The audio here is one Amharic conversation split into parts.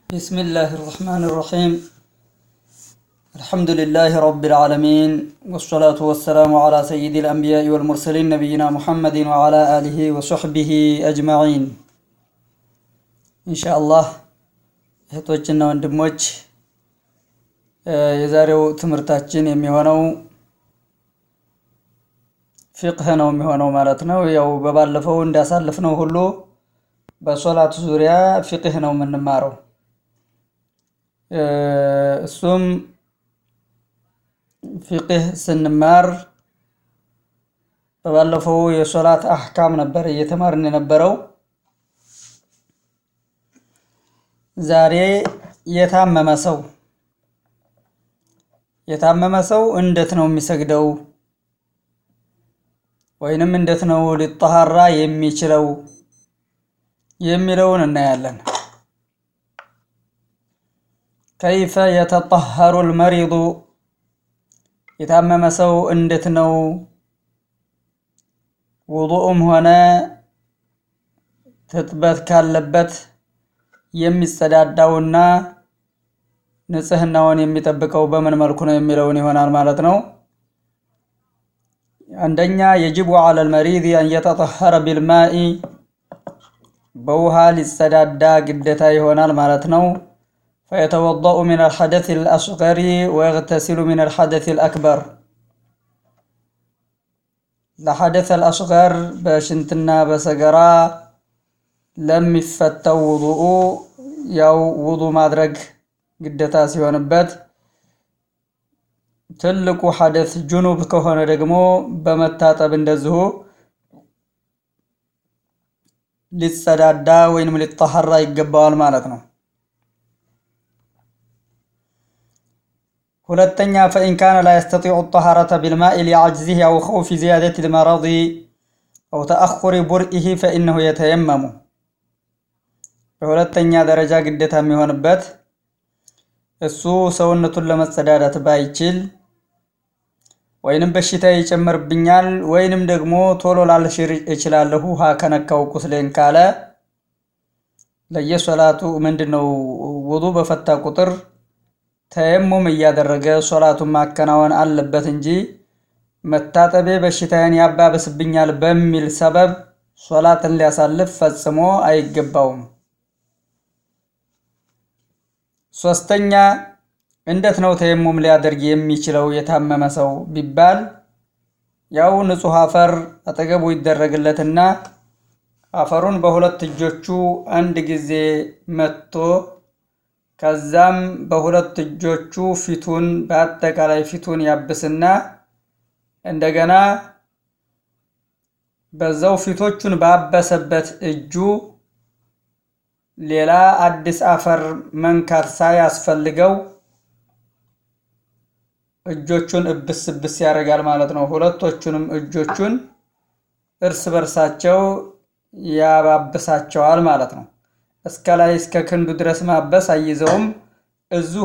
بسم الله الرحمن الرحيم الحمد لله رب العالمين والصلاة والسلام على سيد الأنبياء والمرسلين نبينا محمد وعلى آله وصحبه أجمعين إن شاء الله እህቶችና ወንድሞች የዛሬው ትምህርታችን የሚሆነው ፊቅህ ነው የሚሆነው ማለት ነው። ያው በባለፈው እንዳሳልፍነው ሁሉ በሶላት ዙሪያ ፊቅህ ነው የምንማረው። እሱም ፊቅህ ስንማር በባለፈው የሶላት አህካም ነበር እየተማርን የነበረው። ዛሬ የታመመ ሰው የታመመ ሰው እንዴት ነው የሚሰግደው? ወይንም እንዴት ነው ሊጠሃራ የሚችለው የሚለውን እናያለን። ከይፈ የተጠሀሩ ልመሪዱ የታመመ ሰው እንዴት ነው ውዱኡም ሆነ ትጥበት ካለበት የሚጸዳዳውና ንጽህናውን የሚጠብቀው በምን መልኩ ነው የሚለውን ይሆናል ማለት ነው። አንደኛ የጅቡ ዐለል መሪድ አን የተጠሀረ ቢልማኢ በውሃ ሊጸዳዳ ግዴታ ይሆናል ማለት ነው። ፈየተወደኡ ሚን አልሐደት አልአስገሪ ወየግተሲሉ ሚን አልሐደት አልአክበር ለሐደት አልአስገር በሽንትና በሰገራ ለሚፈተው ውዱኡ ያው ውዱ ማድረግ ግዴታ ሲሆንበት ትልቁ ሐደት ጁኑብ ከሆነ ደግሞ በመታጠብ እንደዚሁ ሊጸዳዳ ወይንም ሊጠሐራ ይገባዋል ማለት ነው። ሁለተኛ ፈኢን ካነ ላ የስተጢዑ ጠሃረተ ቢልማኢ ሊዐጅዚህ አው ኸውፊ ዚያደት ልመረዲ አው ተአኹሪ ቡርኢህ ፈኢነሁ የተየመሙ በሁለተኛ ደረጃ ግዴታ የሚሆንበት እሱ ሰውነቱን ለመጸዳዳት ባይችል ወይንም በሽታ ይጨምርብኛል ወይንም ደግሞ ቶሎ ላልሽር እችላለሁ ውሃ ከነካው ቁስሌን ካለ ለየሶላቱ ምንድነው ውዱ በፈታ ቁጥር ተየሙም እያደረገ ሶላቱን ማከናወን አለበት እንጂ መታጠቤ በሽታዬን ያባብስብኛል በሚል ሰበብ ሶላትን ሊያሳልፍ ፈጽሞ አይገባውም። ሶስተኛ እንዴት ነው ተየሙም ሊያደርግ የሚችለው የታመመ ሰው ቢባል ያው ንጹህ አፈር አጠገቡ ይደረግለትና አፈሩን በሁለት እጆቹ አንድ ጊዜ መትቶ ከዛም በሁለት እጆቹ ፊቱን በአጠቃላይ ፊቱን ያብስና እንደገና በዛው ፊቶቹን ባበሰበት እጁ ሌላ አዲስ አፈር መንካት ሳያስፈልገው እጆቹን እብስ እብስ ያደርጋል ማለት ነው። ሁለቶቹንም እጆቹን እርስ በርሳቸው ያባብሳቸዋል ማለት ነው። እስከ ላይ እስከ ክንዱ ድረስ ማበስ አይዘውም። እዚሁ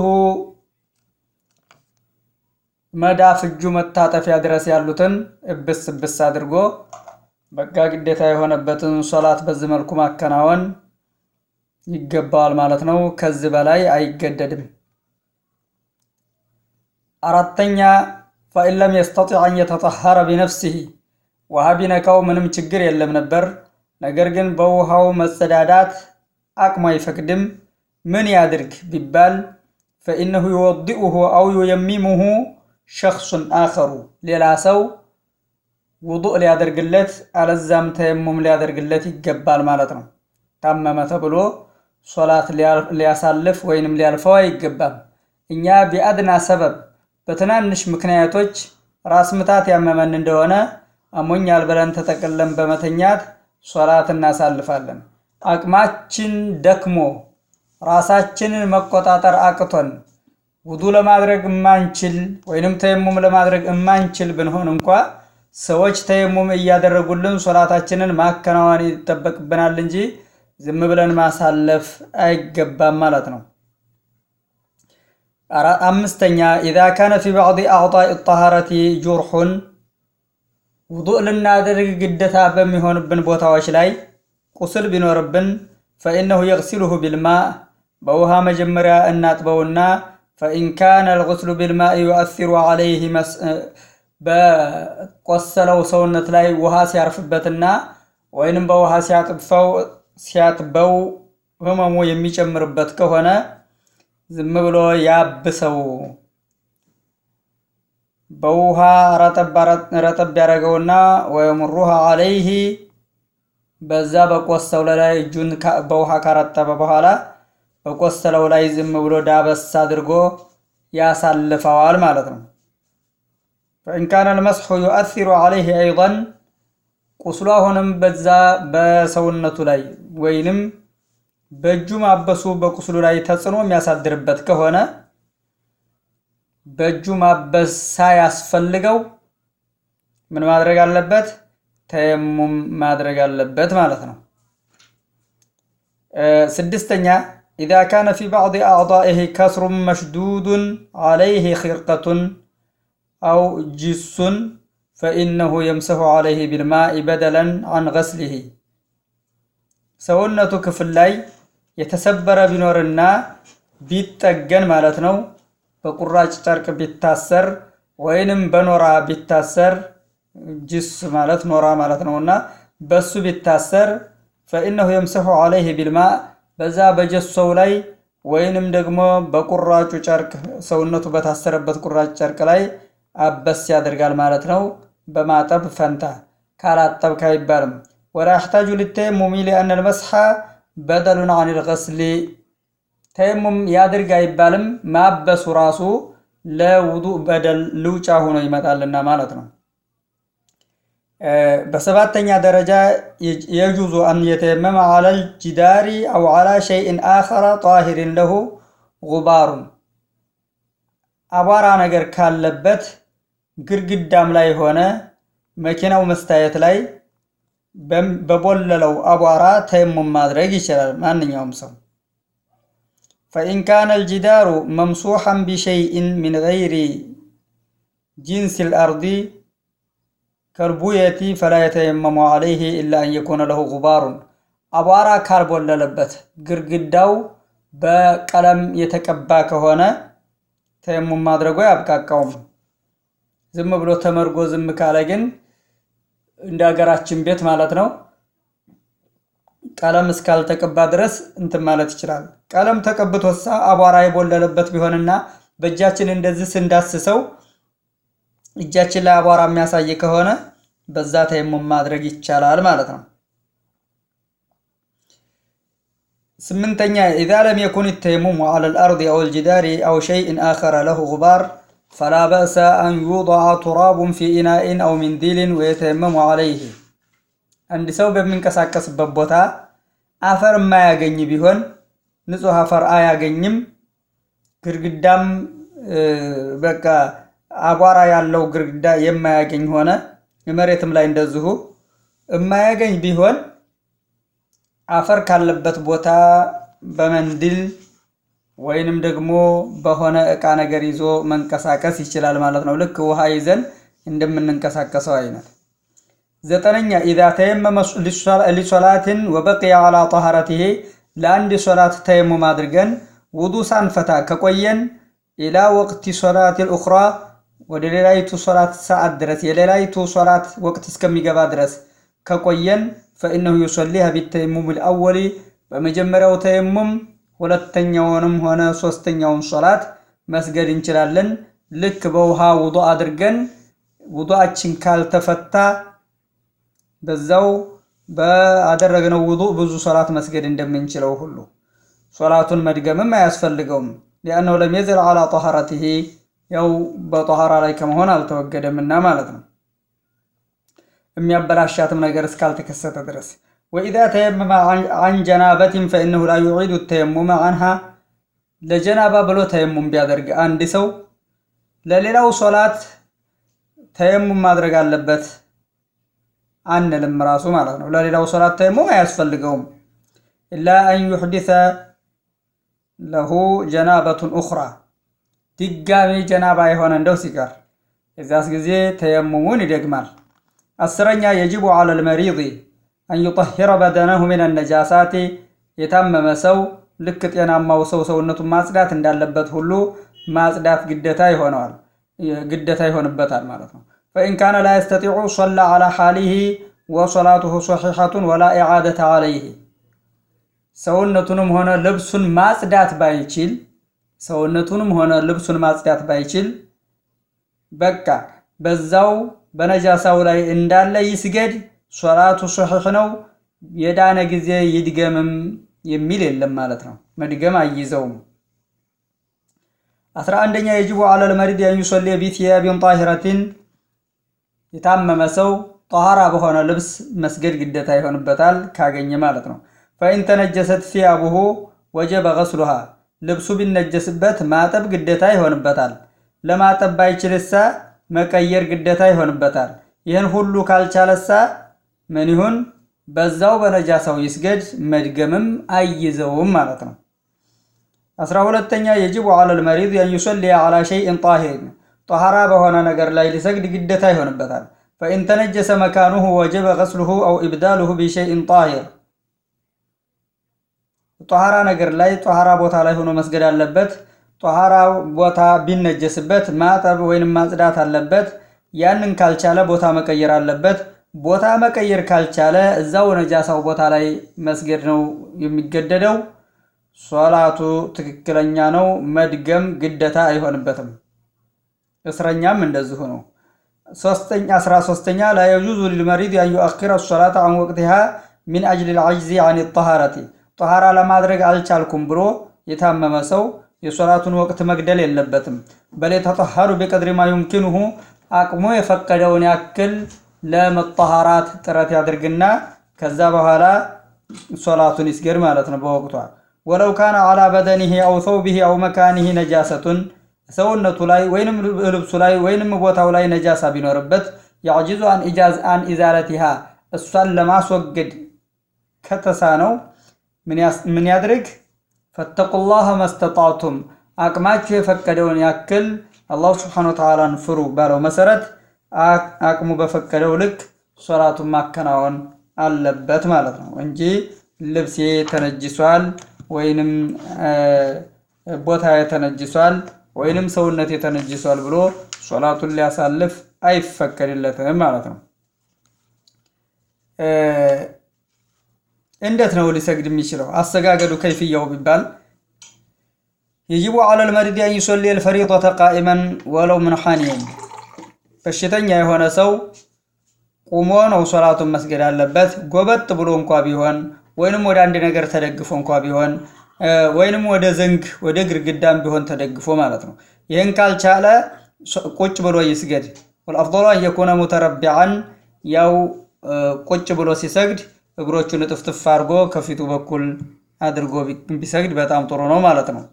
መዳፍ እጁ መታጠፊያ ድረስ ያሉትን እብስ እብስ አድርጎ በቃ ግዴታ የሆነበትን ሶላት በዚህ መልኩ ማከናወን ይገባዋል ማለት ነው። ከዚህ በላይ አይገደድም። አራተኛ ፈኢን ለም የስተጢዕ አን የተጠሀረ ቢነፍሲህ ውሃ ቢነካው ምንም ችግር የለም ነበር። ነገር ግን በውሃው መጸዳዳት አቅሙ አይፈቅድም። ምን ያድርግ ቢባል ፈኢነሁ ዩወዲኡሁ አው ዩየሚሙሁ ሸክሱን አኸሩ ሌላ ሰው ውዱእ ሊያደርግለት አለዛም ተየሙም ሊያደርግለት ይገባል ማለት ነው። ታመመ ተብሎ ሶላት ሊያሳልፍ ወይንም ሊያልፈው አይገባም። እኛ ቢአድና ሰበብ በትናንሽ ምክንያቶች ራስ ምታት ያመመን እንደሆነ አሞኛል ብለን ተጠቅለን በመተኛት ሶላት እናሳልፋለን። አቅማችን ደክሞ ራሳችንን መቆጣጠር አቅቶን ውዱ ለማድረግ እማንችል ወይንም ተየሙም ለማድረግ እማንችል ብንሆን እንኳ ሰዎች ተየሙም እያደረጉልን ሶላታችንን ማከናወን ይጠበቅብናል እንጂ ዝም ብለን ማሳለፍ አይገባም ማለት ነው። አምስተኛ ኢዛ ካነ ፊ ባዕድ አዕጣኢ ጠሃረቲ ጁርሑን ውዱእ ልናደርግ ግዴታ በሚሆንብን ቦታዎች ላይ ቁስል ቢኖርብን ፈኢነሁ የግሲሉሁ ቢልማ በውሃ መጀመሪያ እናጥበውና ፈኢን ካነ ልጉስሉ ቢልማኢ ዩአሲሩ ዓለይህ በቆሰለው ሰውነት ላይ ውሃ ሲያርፍበትና ወይንም በውሃ ሲያጥፈው ሲያጥበው ህመሙ የሚጨምርበት ከሆነ ዝም ብሎ ያብሰው። በውሃ ረጠብ ያደረገውና ወየሙሩሃ ዓለይህ በዛ በቆሰለው ላይ እጁን በውሃ ካረጠበ በኋላ በቆሰለው ላይ ዝም ብሎ ዳበስ አድርጎ ያሳልፈዋል ማለት ነው። ፈኢን ካነ ልመስሑ ዩአሲሩ ዓለይህ አይضን ቁስሉ አሁንም በዛ በሰውነቱ ላይ ወይንም በእጁ ማበሱ በቁስሉ ላይ ተጽዕኖ የሚያሳድርበት ከሆነ በእጁ ማበስ ሳያስፈልገው ምን ማድረግ አለበት? ተየሙም ማድረግ አለበት ማለት ነው። ስድስተኛ ኢዛ ካነ ፊ ባዕድ አዕዳኢህ ከስሩን መሽዱዱን ዓለይህ ኺርቀቱን አው ጅሱን ፈኢነሁ የምሰሑ ዓለይህ ቢልማኢ በደለን አን ገስሊህ ሰውነቱ ክፍል ላይ የተሰበረ ቢኖርና ቢጠገን ማለት ነው በቁራጭ ጨርቅ ቢታሰር ወይንም በኖራ ቢታሰር ጅስ ማለት ኖራ ማለት ነውና በሱ ቢታሰር ፈኢነሁ የምሰሑ ዓለይህ ቢልማ በዛ በጀሶው ላይ ወይንም ደግሞ በቁራጩ ጨርቅ ሰውነቱ በታሰረበት ቁራጭ ጨርቅ ላይ አበስ ያደርጋል ማለት ነው። በማጠብ ፈንታ ካላጠብክ አይባልም። ወላ ያሕታጁ ሊተየሙሚ ሊአነ ልመስሓ በደሉን አን ልገስሊ ተየሙም ያድርግ አይባልም። ማበሱ ራሱ ለውዱእ በደል ልውጫ ሆኖ ይመጣልና ማለት ነው። በሰባተኛ ደረጃ የጁዙ አን የተየመመ ዓለል ጅዳሪ አው ዓላ ሸይእን አኸረ ጣሂሪን ለሁ ጉባሩን አቧራ ነገር ካለበት ግድግዳም ላይ ሆነ መኪናው መስታየት ላይ በቦለለው አቧራ ተየሙም ማድረግ ይችላል ማንኛውም ሰው። ፈኢን ካነ አልጅዳሩ መምሱሐን ቢሸይእን ሚን ገይሪ ጂንስ ልአርዲ ከልቡየቲ ፈላ የተየመሙ ዓለይህ ኢላ አን የኩነ ለሁ ጉባሩን አቧራ ካልቦለለበት ግድግዳው በቀለም የተቀባ ከሆነ ተየሙም ማድረጉ አያብቃቃውም። ዝም ብሎ ተመርጎ ዝም ካለ ግን እንደ ሀገራችን ቤት ማለት ነው ቀለም እስካልተቀባ ድረስ እንትን ማለት ይችላል። ቀለም ተቀብቶሳ አቧራ የቦለለበት ቢሆንና በእጃችን እንደዚህ ስንዳስሰው እጃችን ላይ አቧራ የሚያሳይ ከሆነ በዛ ተየሙም ማድረግ ይቻላል ማለት ነው። ስምንተኛ ኢዛ ለም የኩን ተየሙሙ ዐለ ልአርድ አው ልጅዳሪ አው ሸይእን አኸረ ለሁ ጉባር ፈላ በእሰ አን ዩضዐ ቱራቡን ፊ ኢናኢን አው ሚንዲልን ወየተየመሙ ዐለይህ። አንድ ሰው በሚንቀሳቀስበት ቦታ አፈር የማያገኝ ቢሆን ንጹሕ አፈር አያገኝም፣ ግድግዳም በቃ አቧራ ያለው ግድግዳ የማያገኝ ሆነ መሬትም ላይ እንደዚሁ የማያገኝ ቢሆን አፈር ካለበት ቦታ በመንድል ወይንም ደግሞ በሆነ እቃ ነገር ይዞ መንቀሳቀስ ይችላል ማለት ነው። ልክ ውሃ ይዘን እንደምንንቀሳቀሰው አይነት። ዘጠነኛ ኢዛ ተየመመ ሊሶላትን ወበቅየ ዐላ ጠሃረቲሂ ለአንድ ሶላት ተየሙም አድርገን ውዱ ሳንፈታ ከቆየን ኢላ ወቅቲ ሶላት ልኡኽራ ወደ ሌላይቱ ሶላት ሰዓት ድረስ የሌላይቱ ሶላት ወቅት እስከሚገባ ድረስ ከቆየን ፈኢነሁ ዩሰሊሃ ቢተየሙም ልአወሊ በመጀመሪያው ተየሙም ሁለተኛውንም ሆነ ሶስተኛውን ሶላት መስገድ እንችላለን። ልክ በውሃ ውዱ አድርገን ውዱአችን ካልተፈታ በዛው በአደረግነው ውዱ ብዙ ሶላት መስገድ እንደምንችለው ሁሉ ሶላቱን መድገምም አያስፈልገውም። ሊአነሁ ለም የዘል ዐላ ጠሃረቲሂ ያው በጠሃራ ላይ ከመሆን አልተወገደምና ማለት ነው። የሚያበላሻትም ነገር እስካልተከሰተ ድረስ ወኢዛ ተየመመ አን ጀናበትን ፈኢነሁ ላ ዩዒዱ ተየሙመ አንሃ ለጀናባ ብሎ ተየሙም ቢያደርግ አንድ ሰው ለሌላው ሶላት ተየሙም ማድረግ አለበት አንልም ራሱ ማለት ነው። ለሌላው ሶላት ተየሙም አያስፈልገውም። ኢላ አን ዩሕዲሰ ለሁ ጀናበቱን ኡኽራ ድጋሚ ጀናባ የሆነ እንደው ሲቀር የዚያስ ጊዜ ተየሙሙን ይደግማል። አስረኛ የጅቡ ዐለል መሪድ አን ዩጠሂረ በደነሁ ሚነ ነጃሳቲ የታመመ ሰው ልክ ጤናማው ሰው ሰውነቱን ማጽዳት እንዳለበት ሁሉ ማጽዳት ግደታ ይሆነዋል ግደታ ይሆንበታል ማለት ነው። ፈኢን ካነ ላ የስተጢዑ ሶላ ዓላ ሓሊሂ ወሶላቱሁ ሶሒሐቱን ወላ ኢዓደተ ዓለይህ ሰውነቱንም ሆነ ልብሱን ማጽዳት ባይችል ሰውነቱንም ሆነ ልብሱን ማጽዳት ባይችል በቃ በዛው በነጃሳው ላይ እንዳለ ይስገድ፣ ሶላቱ ሶሒሕ ነው፣ የዳነ ጊዜ ይድገምም የሚል የለም ማለት ነው። መድገም አይይዘውም። አስራ አንደኛ የጅቡ አለል መሪድ የዩሶሌ ቢትያቢን ጣሂረቲን የታመመ ሰው ጠኋራ በሆነ ልብስ መስገድ ግደታ ይሆንበታል ካገኘ ማለት ነው። ፈኢን ተነጀሰት ፊያቡሁ ወጀበ ገስሉሃ ልብሱ ቢነጀስበት ማጠብ ግደታ ይሆንበታል። ለማጠብ ባይችልሳ መቀየር ግደታ ይሆንበታል። ይህን ሁሉ ካልቻለሳ ምን ይሁን? በዛው በነጃሳው ይስገድ፣ መድገምም አይይዘውም ማለት ነው። አስራ ሁለተኛ የጅቡ አለል መሪድ የዩሰሊ አላ ሸይእን ጣሂር ጠኋራ በሆነ ነገር ላይ ሊሰግድ ግደታ ይሆንበታል። ፈኢን ተነጀሰ መካኑሁ ወጀበ ገስሉሁ አው ኢብዳሉሁ ቢሸይእን ጣሂር ጠኋራ ነገር ላይ ጠኋራ ቦታ ላይ ሆኖ መስገድ አለበት። ጠኋራ ቦታ ቢነጀስበት ማጠብ ወይንም ማጽዳት አለበት። ያንን ካልቻለ ቦታ መቀየር አለበት። ቦታ መቀየር ካልቻለ እዛው ነጃሳው ቦታ ላይ መስገድ ነው የሚገደደው። ሶላቱ ትክክለኛ ነው፣ መድገም ግደታ አይሆንበትም። እስረኛም እንደዚሁ ነው። ሶስተኛ አስራ ሶስተኛ ላ የጁዙ ሊልመሪድ አን ዩአኪረ ሶላተ አን ወቅቲሃ ሚን አጅል ልዐጅዚ አን ጠሃረቲ ጠሃራ ለማድረግ አልቻልኩም ብሎ የታመመ ሰው የሶላቱን ወቅት መግደል የለበትም። በል የተጠሃሩ ቢቀድሪ ማ ዩምኪንሁ አቅሙ የፈቀደውን ያክል ለመጠሃራት ጥረት ያድርግና ከዛ በኋላ ሶላቱን ይስገድ ማለት ነው በወቅቷ። ወለው ካነ አላ በደኒሂ አው ሰውቢሂ አው መካኒሂ ነጃሰቱን ሰውነቱ ላይ ወይንም ልብሱ ላይ ወይንም ቦታው ላይ ነጃሳ ቢኖርበት የዕጅዙ አን ኢዛለቲሃ እሷን ለማስወገድ ከተሳነው ምን ያድርግ? ፈተቁላህ መስተጣቱም አቅማችሁ የፈቀደውን ያክል አላሁ ስብሓነ ወተዓላን ፍሩ ባለው መሰረት አቅሙ በፈቀደው ልክ ሶላቱን ማከናወን አለበት ማለት ነው እንጂ ልብሴ ተነጅሷል ወይንም ቦታ ተነጅሷል ወይንም ሰውነት ተነጅሷል ብሎ ሶላቱን ሊያሳልፍ አይፈቀድለትም ማለት ነው። እንዴት ነው ሊሰግድ የሚችለው? አሰጋገዱ ከይፍያው ቢባል የጅቡ አለል መሪድ አን ዩሰሊ አልፈሪደተ ቃኢመን ወለው ምን ሐኒየን በሽተኛ የሆነ ሰው ቁሞ ነው ሶላቱን መስገድ አለበት። ጎበጥ ብሎ እንኳ ቢሆን ወይንም ወደ አንድ ነገር ተደግፎ እንኳ ቢሆን ወይንም ወደ ዘንግ ወደ ግድግዳም ቢሆን ተደግፎ ማለት ነው። ይህን ካልቻለ ቁጭ ብሎ ይስገድ። ወልአፍضሉ አን የኩነ ሙተረቢዓን ያው ቁጭ ብሎ ሲሰግድ እግሮቹን እጥፍጥፍ አድርጎ ከፊቱ በኩል አድርጎ ቢሰግድ በጣም ጥሩ ነው ማለት ነው።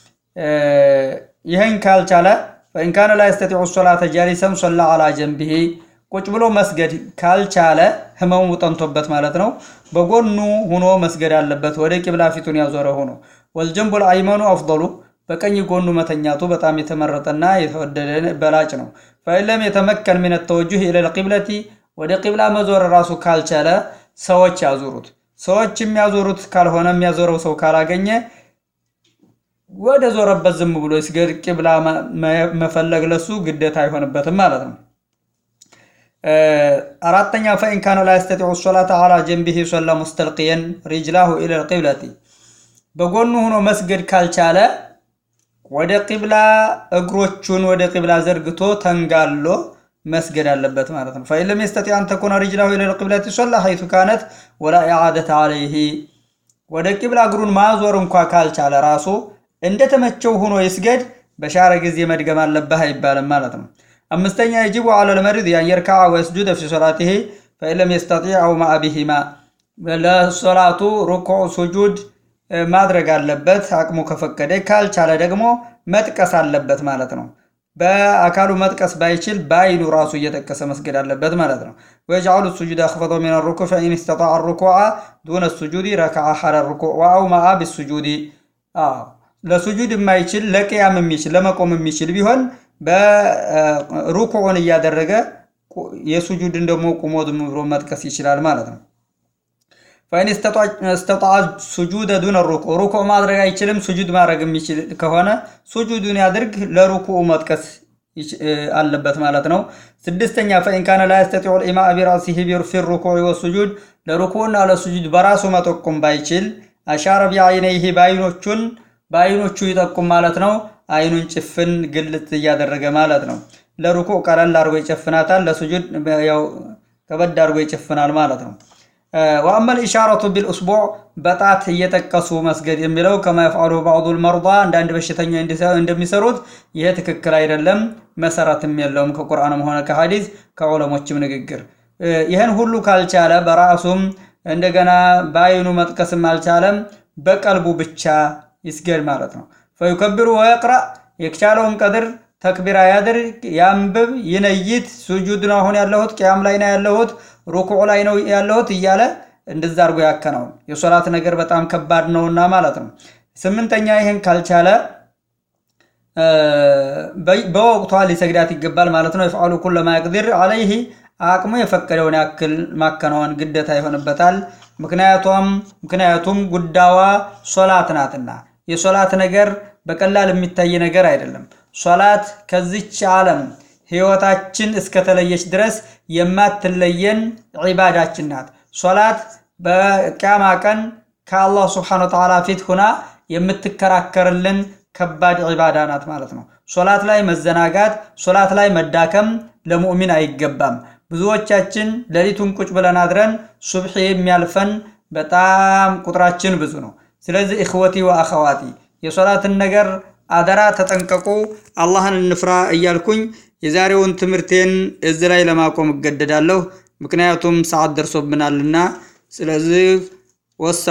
ይህን ካልቻለ ፈኢን ካነ ላ የስተጢዑ ሶላተ ጃሊሰን ሶላ አላ ጀንቢሂ ቁጭ ብሎ መስገድ ካልቻለ ህመሙ ጠንቶበት ማለት ነው። በጎኑ ሁኖ መስገድ አለበት፣ ወደ ቂብላ ፊቱን ያዞረ ሆኖ። ወልጀንቡል አይመኑ አፍضሉ በቀኝ ጎኑ መተኛቱ በጣም የተመረጠና የተወደደ በላጭ ነው። ፈኢለም የተመከን ሚን ተወጁህ ኢለል ቂብለቲ ወደ ቂብላ መዞር ራሱ ካልቻለ ሰዎች ያዞሩት። ሰዎች የሚያዞሩት ካልሆነ የሚያዞረው ሰው ካላገኘ ወደ ዞረበት ዝም ብሎ ይስገድ። ቂብላ መፈለግ ለሱ ግዴታ አይሆንበትም ማለት ነው። አራተኛ ፈኢን ካነ ላ የስተጢዑ ሶላተ አላ ጀንቢሂ ሶላ ሙስተልቅየን ሪጅላሁ ኢለል ቂብለቲ በጎኑ ሆኖ መስገድ ካልቻለ ወደ ቂብላ እግሮቹን ወደ ቂብላ ዘርግቶ ተንጋሎ መስገድ አለበት ማለት ነው። ፈኢን ለም የስተጢዕ አን ተኩነ ሪጅላሁ ኢለል ቂብለቲ ሶላ ሐይቱ ካነት ወላ ኢዓደተ ዓለይሂ ወደ ቂብላ እግሩን ማዞር እንኳ ካልቻለ ራሱ እንደተመቸው ሆኖ ይስገድ። በሻረ ጊዜ መድገም አለብህ አይባልም ማለት ነው። አምስተኛ የጅቡ አለል መሪድ አን የርካዐ ወየስጁደ ፊ ሶላቲሂ ፈኢን ለም የስተጢዕ አው ማአ ቢሂማ ለሶላቱ ሩኩዕ ሱጁድ ማድረግ አለበት አቅሙ ከፈቀደ። ካልቻለ ደግሞ መጥቀስ አለበት ማለት ነው። በአካሉ መጥቀስ ባይችል በአይኑ ራሱ እየጠቀሰ መስገድ አለበት ማለት ነው። ወየጅዐሉ ሱጁድ አኽፈደ ሚነ ሩኩዕ ፈኢን ኢስተጣዐ ሩኩዐ ዱነ ሱጁድ ረከዐ ሐለ ሩኩዕ ወአው ማአ ቢሱጁድ ለሱጁድ የማይችል ለቅያም የሚችል ለመቆም የሚችል ቢሆን በሩኩዑን እያደረገ የሱጁድን ደግሞ ቁሞ ዝም ብሎ መጥቀስ ይችላል ማለት ነው። ፈኢን እስተጣዐ ሱጁደ ዱነ ሩኩዕ ሩኩዕ ማድረግ አይችልም፣ ሱጁድ ማድረግ የሚችል ከሆነ ሱጁዱን ያድርግ፣ ለሩኩዑ መጥቀስ አለበት ማለት ነው። ስድስተኛ ፈኢን ካነ ላ የስተጢዑ ልኢማእ ቢራእሲሂ ፊ ሩኩዕ ወሱጁድ ለሩኩዕና ለሱጁድ በራሱ መጠቆም ባይችል አሻረ ቢዐይነይሂ በአይኖቹን በአይኖቹ ይጠቁም ማለት ነው። አይኑን ጭፍን ግልጥ እያደረገ ማለት ነው። ለሩኩዕ ቀለል አድርጎ ይጨፍናታል፣ ለሱጁድ ያው ከበድ አድርጎ ይጨፍናል ማለት ነው። ወአመል ኢሻረቱ ቢልኡስቡዕ በጣት እየጠቀሱ መስገድ የሚለው ከማ የፍዐሉ ባዕዱል መርዳ አንዳንድ በሽተኛ እንደሚሰሩት ይሄ ትክክል አይደለም፣ መሰረትም የለውም ከቁርአንም ሆነ ከሐዲስ ከዑለሞችም ንግግር። ይህን ሁሉ ካልቻለ በራሱም እንደገና በአይኑ መጥቀስም አልቻለም፣ በቀልቡ ብቻ ይስገድ ማለት ነው። ፈዩከብሩ ወየቅረእ የቻለውን ቀድር ተክቢራ ያድርግ፣ ያንብብ፣ ይነይት። ሱጁድ ነው አሁን ያለሁት፣ ቅያም ላይ ነው ያለሁት፣ ሩኩዕ ላይ ነው ያለሁት እያለ እንደዛ አድርጎ ያከናውን። የሶላት ነገር በጣም ከባድ ነውና ማለት ነው። ስምንተኛ ይህን ካልቻለ በወቅቷ ሊሰግዳት ይገባል ማለት ነው። የፍዐሉ ኩለ ማ የቅዲር ዐለይህ አቅሙ የፈቀደውን ያክል ማከናወን ግዴታ ይሆንበታል። ምክንያቱም ምክንያቱም ጉዳዋ ሶላት ናትና የሶላት ነገር በቀላል የሚታይ ነገር አይደለም። ሶላት ከዚች ዓለም ህይወታችን እስከተለየች ድረስ የማትለየን ዒባዳችን ናት። ሶላት በቅያማ ቀን ከአላህ ስብሓነ ወተዓላ ፊት ሁና የምትከራከርልን ከባድ ዒባዳ ናት ማለት ነው። ሶላት ላይ መዘናጋት፣ ሶላት ላይ መዳከም ለሙእሚን አይገባም። ብዙዎቻችን ሌሊቱን ቁጭ ብለን አድረን ሱብሒ የሚያልፈን በጣም ቁጥራችን ብዙ ነው። ስለዚህ እኽወቲ ወአኸዋቲ የሶላትን ነገር አደራ ተጠንቀቁ፣ አላህን እንፍራ እያልኩኝ የዛሬውን ትምህርቴን እዚህ ላይ ለማቆም እገደዳለሁ። ምክንያቱም ሰዓት ደርሶብናልና። ስለዚህ ወሳ